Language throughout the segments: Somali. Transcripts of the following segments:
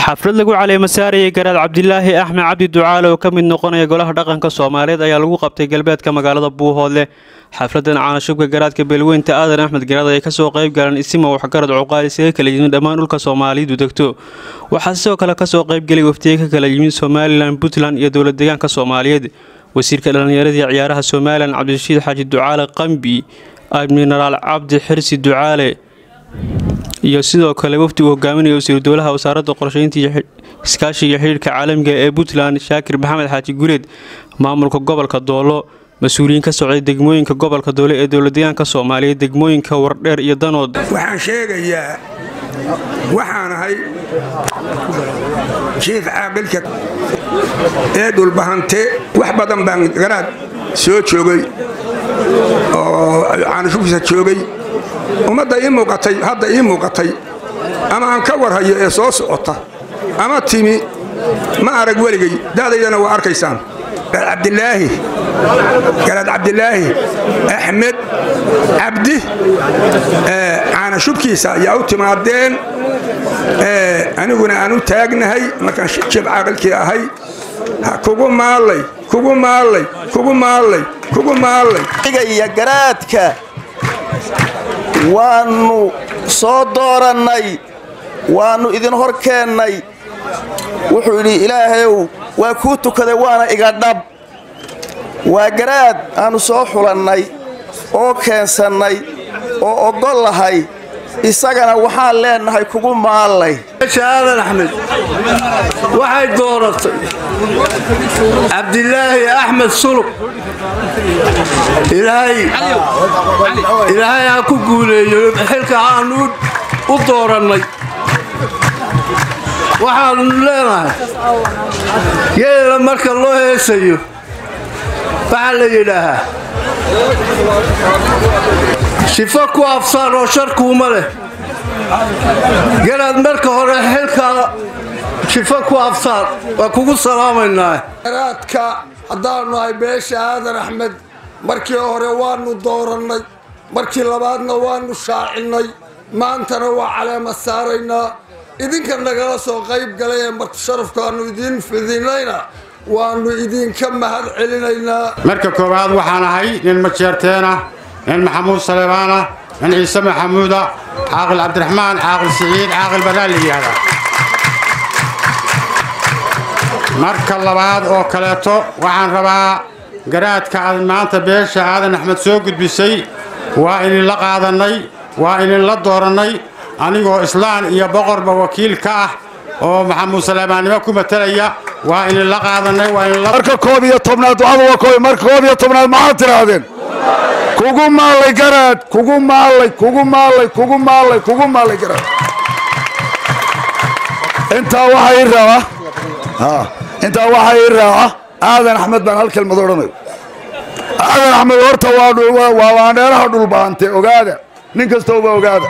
xaflad lagu caleema saarayay garaad cabdilaahi axmed cabdi ducaale oo ka mid noqonaya golaha dhaqanka soomaaliyeed ayaa lagu qabtay galbeedka magaalada buuhoodle xafladan caanashubka garaadka beelweynta aadan axmed garaad ay kasoo qayb galeen isima waxgarad cuqaal isaga kala yimid dhammaan dhulka soomaalidu degto waxaa sidoo kale kasoo qaybgelay waftiye ka kala yimid somalilan puntland iyo dowlad deegaanka soomaaliyeed wasiirka dhallinyaradii ciyaaraha somalilan cabdirashiid xaaji ducaale qambi admiraal cabdi xirsi ducaale iyo sidoo kale wafdi uu hogaaminaya wasiiru dowlaha wasaaradda qorsheynta iyo iskaashiga xidhiirka caalamiga ee puntland shaakir maxamed xaaji guleed maamulka gobolka doolo mas-uuliyiin ka socday degmooyinka gobolka doole ee dowladdeegaanka soomaaliya degmooyinka wardheer iyo danood waxaan sheegayaa waxaan ahay jiif caaqilka ee dhulbahante wax badan baan garaad soo joogay oo caanashubkiisa joogay ummadda ii muuqatay hadda ii muuqatay ama aan ka warhayo ee soo socota ama timi ma arag weligay da'daydana waa arkaysaan cabdilaahi garaad cabdilaahi axmed cabdi caanashubkiisa ayaa u timaadeen aniguna aan u taagnahay markaan jib caaqilkii ahay kugu maallay kugu maallay kugu maallay kugu maallay iyo garaadka waannu soo doorannay waannu idin hor keennay wuxuu yidhi ilaahayow waa kuu tukaday waana iga dhab waa garaad aannu soo xulannay oo keensannay oo oggol lahay isagana waxaan leennahay kugu maallay aadan axmed waxay dooratay cabdilaahi axmed sulub ilaahay ha ku guuleeyo xilka aanu u doorannay waxaanu leenahay geela marka loo heesayo waxaa la yidhaahaa shifo ku afsaan oo sharkuuma leh garaad marka hore xilkaa shifo ku afsaan waa kugu salaamaynaa garaadka haddaannu ahay beesha aadan axmed markii hore waannu doorannay markii labaadna waannu shaacinnay maantana waa caleema saaraynaa idinka nagala soo qayb galay ee martisharafkaannu idiin fidinayna waannu idinka mahad celinaynaa marka koowaad waxaan ahay nin majeerteenah nin maxamuud saleebaanah nin ciise maxamuuda caaqil cabdiraxmaan caaqil siciid caaqil banaan la yidhaahdaa marka labaad oo kaleeto waxaan rabaa garaadka aad maanta beesha aadan axmed soo gudbisay waa idinla qaadannay waa idinla doorannay anigoo islaan iyo boqorba wakiil ka ah oo maxamuud saleebaannimo ku matalaya waa idinla qaadannay marka koob iyo tobnaad ducada waa koob marka koob iyo tobnaad maxaad tidhaahdeen kugu maallay garaad kugu maallay kugu maallay kugu maallay kugu maallay garaad intaa waxaa ii raaca intaa waxaa ii raaca aadan axmed baan hal kelmad odhanayo aadan axmed horta waa waandheeraha dhulbaante ogaada nin kastooba ogaada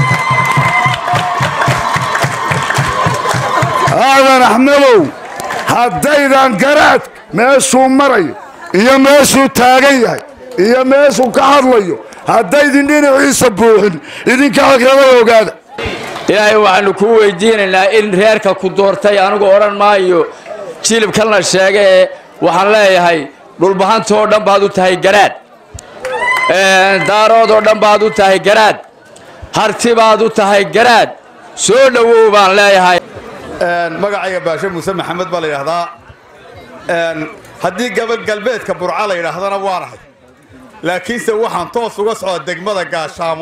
aadan axmedow haddaydan garaad meeshuu marayo iyo meeshuu taagan yahay iyo meeshuu ka hadlayo haddaydin dhinaciisa buuxin idinka akrabada ogaada ilaahay waxaannu kuu weydiinaynaa in reerka ku doortay anigu odhan maayo jilibkan la sheega ee waxaan leeyahay dhulbahantoo dhan baad u tahay garaad daaroodoo dhan baad u tahay garaad harti baad u tahay garaad soo dhowow baan leeyahay magacayga baashe muuse maxamed baa la yidhaahdaa haddii gabal galbeedka burca la yidhaahdana waanahay laakiinse waxaan toos uga socda degmada gaashaamo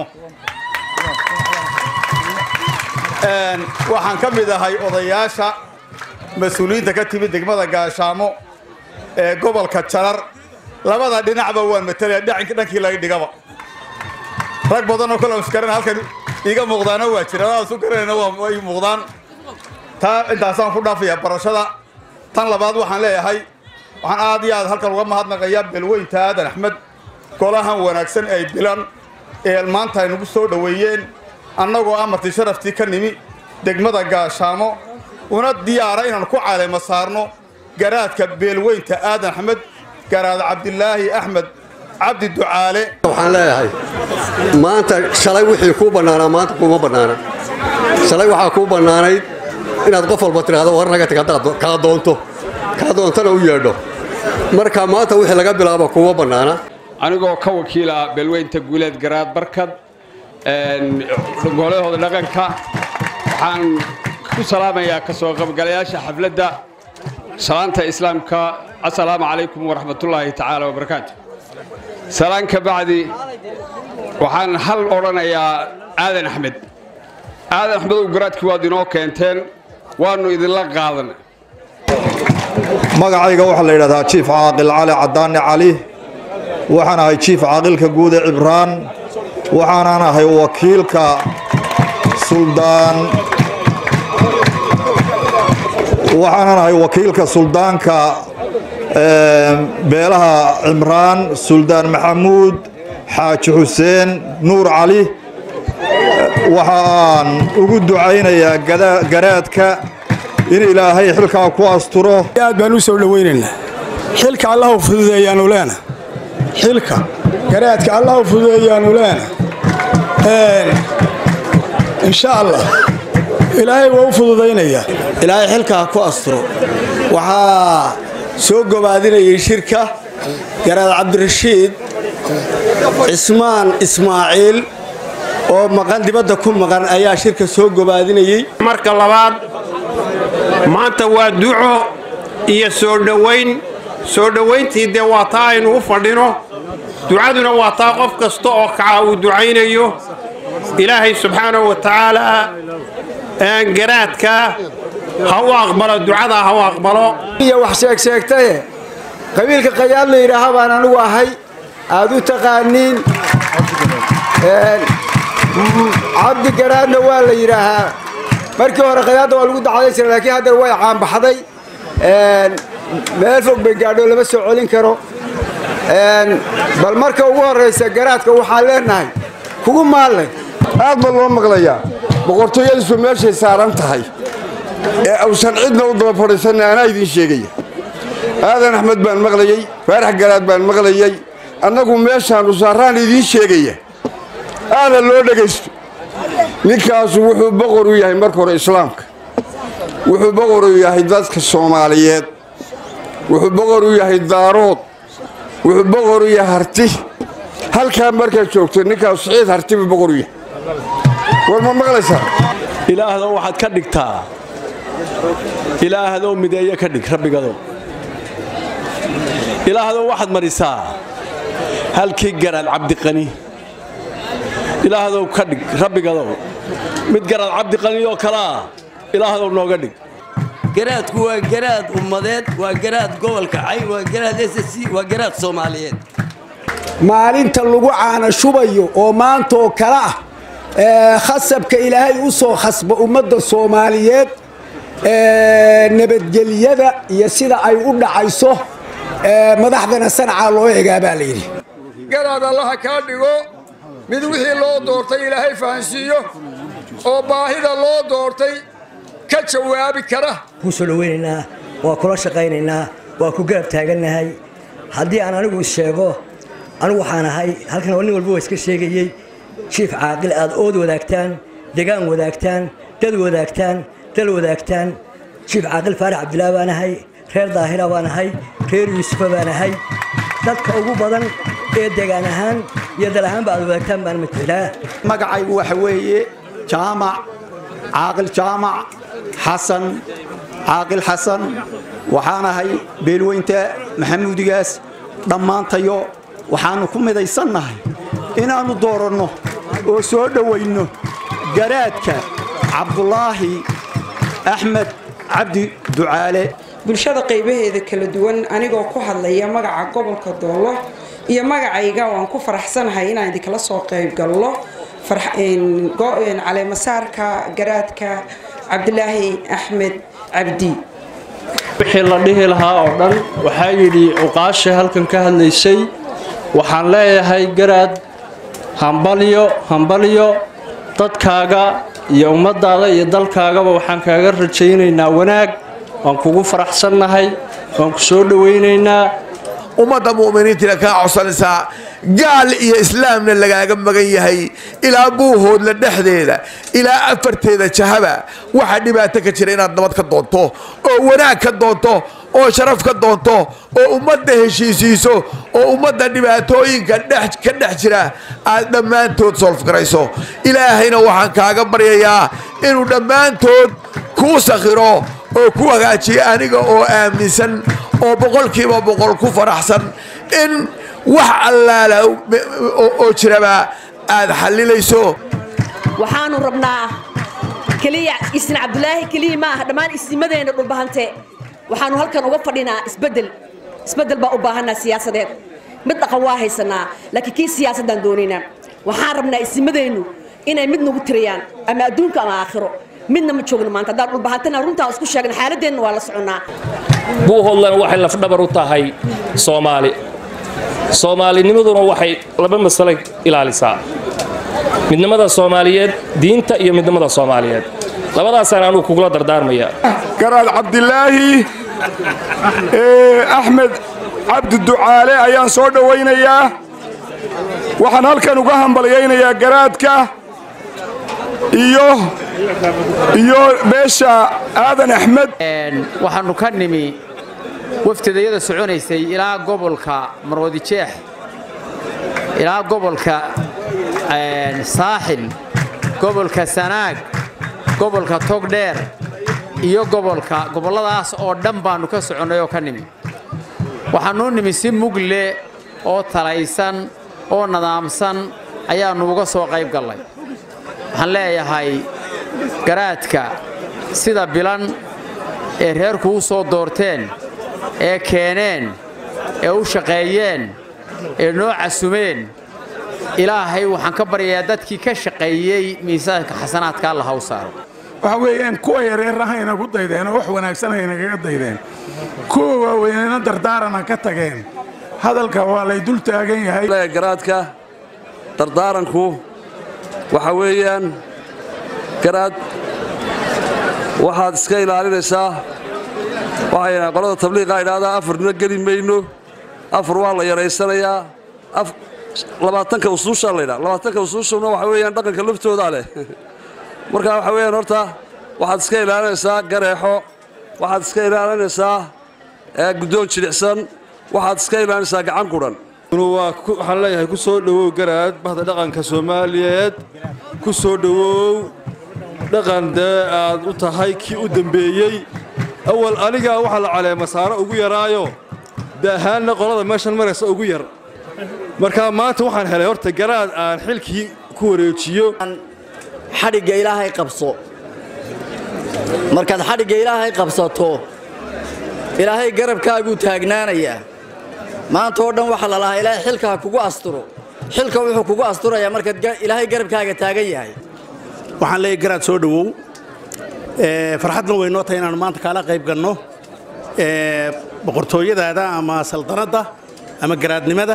waxaan ka mid ahay odayaasha mas-uuliyiinta ka timid degmada gaashaamo ee gobolka jarar labada dhinacba waan matalaya dhankii laga dhigaba rag badanoo kale iskaran halkan iiga muuqdaana waa jira adaas u garanayna waa ii muuqdaan taa intaasaan ku dhaafayaa barashada tan labaad waxaan leeyahay waxaan aad iyo aad halkan uga mahadnaqayaa beelweynta aadan axmed golahan wanaagsan ay bilan ee maanta ay nagu soo dhoweeyeen annagoo amartii sharaftii ka nimi degmada gaashaamo una diyaara inaan ku caleema saarno garaadka beelweynta aadan axmed garaad cabdilaahi axmed cabdi ducaale waxaan leeyahay maanta shalay wixii kuu bannaanaa maanta kuma bannaana shalay waxaa kuu bannaanayd inaad qof walba tidhaahdo war naga tag haddaad kaa doonto kaa doontana u yeedho marka maanta wixii laga bilaabo kuma bannaana anigoo ka wakiila beelweynta guuleed garaad barkad golahooda dhaqanka waxaan ku salaamayaa ka soo qaybgalayaasha xafladda salaanta islaamka assalaamu calaykum waraxmatullaahi tacaala wabarakaatu salaan ka bacdi waxaan hal odhanayaa aadan axmed aadan axmedow garaadkii waad inoo keenteen waannu idinla qaadan magacayga waxaa la yidhahdaa jiif caaqil cali cadaani cali waxaan ahay jiif caaqilka guude cibraan waxaanan ahay wakiilka suldaan waxaanan ahay wakiilka suldaanka beelaha cimraan suldaan maxamuud xaaji xuseen nuur cali waxa aan ugu ducaynayaa garaadka in ilaahay xilkaa ku asturo aad baan u soo dhowaynaynaa xilka allahu fududeeyaanu leena xilka garaadka allahu fududeeyaanu leena insha allah ilaahay waa u fududaynayaa ilaahay xilkaa ku asturo waxaa soo gobaadinayay shirka garaad cabdirashiid cismaan ismaaciil oo maqan dibadda ku maqan ayaa shirka soo gobaadinayey marka labaad maanta waa duco iyo soo dhowayn soo dhowayntii dee waa taa aynu u fadhino ducaduna waa taa qof kasta oo kaca uu ducaynayo ilaahay subxaanahu wa tacaalaa garaadka ha u aqbalo ducada ha u aqbalo iyo wax sheegsheegtaye qabiilka qayaad la yidhaaha baan anigu ahay aad u taqaaniin cabdi garaadna waa la yidhaahaa markii hore qayaadda waa lagu dacday jira laakiin haddana way caanbaxday meel fog bay gaadho lama soo celin karo bal marka ugu horraysa garaadka waxaan leenahay kugu maallay aad baa loo maqlayaa boqortooyadiisu meeshay saaran tahay ee awsan cidna u daba fadhiisanna anaa idiin sheegaya aadan axmed baan maqlayey faarax garaad baan maqlayey annagu meeshaannu saaraan idiin sheegaya aana loo dhegaysto ninkaasu wuxuu boqor u yahay marka hore islaamka wuxuu boqor u yahay dadka soomaaliyeed wuxuu boqor u yahay daarood wuxuu boqor u yahay harti halkaa markaad joogto ninkaasu siciid harti buu boqor u yahay war ma maqlaysaa ilaahdow waxaad ka dhigtaa ilaahdow mideeye ka dhig rabbigadow ilaahdow waxaad marisaa halkii garaad cabdiqani ilaahdow ka dhig rabbigadow mid garaad cabdiqani oo kalea ilaahdow nooga dhig garaadku waa garaad ummadeed waa garaad gobolka cay waa garaad s c waa garaad soomaaliyeed maalinta lagu caana shubayo oo maantaoo kale ah khasabka ilaahay u soo khasba ummadda soomaaliyeed nabadgelyada iyo sida ay u dhacayso madaxdana sanacaa loo egaa baa layidhi garaad allaha kaa dhigo mid wixii loo doortay ilaahay fahansiiyo oo baahida loo doortay ka jawaabi kara kuu soo dhowaynaynaa waa kula shaqaynaynaa waa ku garab taagannahay haddii aan anigu is sheego anigu waxaan ahay halkan nin walba waa iska sheegayey jiif caaqil aad ood wadaagtaan degaan wadaagtaan dad wadaagtaan dal wadaagtaan jiif caaqil faarax cabdilaa baan ahay reer daahira baan ahay reer yuusufa baan ahay dadka ugu badan ee degaan ahaan iyo dal ahaanba aad wadaagtaan baan matelaa magacaygu waxa weeye jaamac caaqil jaamac xasan caaqil xasan waxaan ahay beelweynta maxamuudigaas dhammaantayo waxaannu ku midaysannahay inaannu dooranno oo soo dhowayno garaadka cabdulaahi axmed cabdi ducaale bulshada qaybaheeda kala duwan anigoo ku hadlaya magaca gobolka doollo iyo magacayga waan ku faraxsanahay inaan idinkala soo qayb gallo caleemasaarka garaadka cabdilaahi axmed cabdi wixii la dhihi lahaa oo dhan waxaa yidhi cuqaasha halkan ka hadlaysay waxaan leeyahay garaad hambalyo hambalyo dadkaaga iyo ummadaada iyo dalkaagaba waxaan kaaga rajaynaynaa wanaag waan kugu faraxsannahay waan ku soo dhowaynaynaa ummadda mu'miniintina kaa codsanaysaa gaal iyo islaamna lagaaga magan yahay ilaa buuhoodla dhexdeeda ilaa afarteeda jahaba waxaa dhibaato ka jira inaad nabad ka doonto oo wanaag ka doonto oo sharaf ka doonto oo ummadda heshiisiiso oo ummadda dhibaatooyinka ka dhex jira aad dhammaantood solfgarayso ilaahayna waxaan kaaga baryayaa inuu dhammaantood kuu sakhiro oo ku hagaajiyo aniga oo aaminsan oo boqolkiiba boqol ku faraxsan in wax allaala oo jiraba aad xallilayso waxaanu rabnaa keliya isna cabdulaahi keliya ma aha dhammaan isnimadeenna dhulbahante waxaanu halkan uga fadhinaa isbedel isbedel baa u baahanaa siyaasadeed mid dhaqan waa haysanaa laakiin kii siyaasaddaan doonaynaa waxaan rabnaa isnimadeennu inay mid nagu tiriyaan ama adduunka ama aakhiro midna ma joogno maanta haddaan dhulbahantana runtaa isku sheegna xaaladeenna waa la soconnaa buuhoodlana waxay lafdhabar u tahay soomaali soomaalinimaduna waxay laba masale ilaalisaa midnimada soomaaliyeed diinta iyo midnimada soomaaliyeed labadaasaan anugu kugula dardaarmaya garaad cabdilaahi axmed cabdi ducaale ayaan soo dhowaynayaa waxaan halkan uga hambalyaynayaa garaadka iyo iyo beesha aadan axmed waxaannu ka nimi waftidayada soconaysay ilaa gobolka marwadijeex ilaa gobolka saaxil gobolka sanaag gobolka togdheer iyo gobolka gobolladaas oo dhan baannu ka soconnay oo ka nimi waxaanuu nimi si mugle oo talaysan oo nadaamsan ayaannu uga soo qayb gallay waxaan leeyahay garaadka sida bilan ee reerku u soo doorteen ee keeneen ee u shaqeeyeen ee noo casumeen ilaahay waxaan ka baryayaa dadkii ka shaqeeyey miisaanka xasanaadka alla haw saaro waxa weeyaan kuwa yareer ahayna ku daydeen oo wax wanaagsan hayna kaga daydeen kuwa waaweynena dardaarana ka tageen hadalka waa lay dul taagan yahay garaadka dardaaranku waxa weeyaan garaad waxaad iska ilaalinaysaa waxayna qolada tabliiqa idhahdaa afarna geli mayno afar waa la yaraysanayaa labaatanka usuushaa laydhaa labaatanka usuushuna waxa weeyaan dhaqanka laftoodaa leh marka waxa weeyaan horta waxaad iska ilaalinaysaa gareexo waxaad iska ilaalinaysaa guddoon jilicsan waxaad iska ilaalinaysaa gacan qudhan waxaan leeyahay ku soo dhowow garaad bahda dhaqanka soomaaliyeed ku soo dhowow dhaqan dee aad u tahay kii u dembeeyey awal anigaa waxaa la caleema saaro ugu yaraayo de ahaanna qolada meeshan maraysa ugu yar markaa maanta waxaan helay horta garaad aan xilkii ku wareejiyo xadhigga ilaahay qabso markaad xadhigga ilaahay qabsato ilaahay garabkaaguu taagnaanayaa maanta oo dhan waxaa la lahaa ilaahay xilka ha kugu asturo xilka wuxuu kugu asturayaa markaad ilaahay garabkaaga taagan yahay waxaan leeyahay garaad soo dhowow farxadna way noo tahay inaannu maanta kaala qayb ganno boqortooyadaada ama saldanadda ama garaadnimada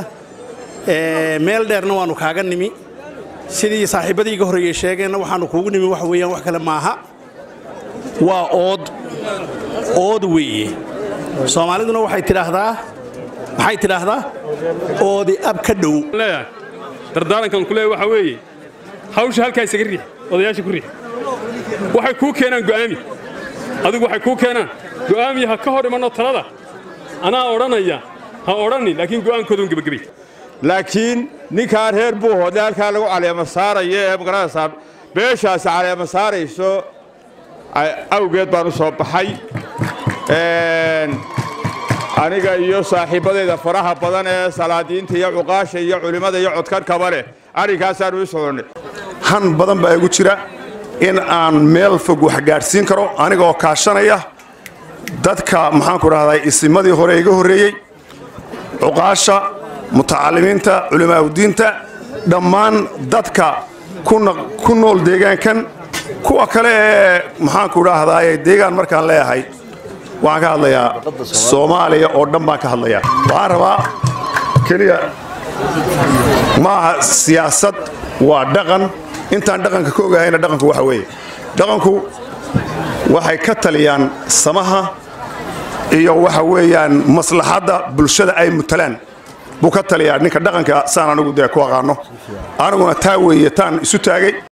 meel dheerna waannu kaaga nimi sidii saaxiibbadii iga horreeyey sheegeenna waxaannu kuugu nimi waxa weeyaan wax kale maaha waa ood ood weeye soomaaliduna waxay tidhaahdaa maxay tidhaahdaa oodi ab ka dhow dardaarankan ku leeya waxaa weeye hawsha halkaa isaga riix odayaasha ku riix waxay kuu keenaan go'aami adigu waxay kuu keenaan go'aami ha ka hor imanno talada anaa odhanaya ha odhanin laakiin go'aankooduun gebagabay laakiin ninkaa reer buuhoodle halkaa lagu caleema saarayo ee magaranaysaa beeshaasi caleema saarayso awgeed baan u soo baxay aniga iyo saaxiibbadayda faraha badan ee salaadiinta iyo cuqaasha iyo culimmada iyo codkarkaba leh arrinkaasaan u soconnay han badan baa igu jira in aan meel fog wax gaadhsiin karo anigoo kaashanaya dadka maxaanku dhahdaa isimadii hore iga horreeyey cuqaasha mutacalimiinta culimaaudiinta dhammaan dadka ku nool deegaankan kuwa kale ee maxaanku dhahdaa deegaan markaan leeyahay waxaan ka hadlayaa soomaaliya oo dhan baan ka hadlayaa waxaan rabaa keliya maaha siyaasad waa dhaqan intaan dhaqanka ka ogahayna dhaqanku waxa weeye dhaqanku waxay ka taliyaan samaha iyo waxa weeyaan maslaxadda bulshada ay mutalaan buu ka taliyaa ninka dhaqanka saan anigu dee ku aqaano aniguna taa weeye taan isu taagay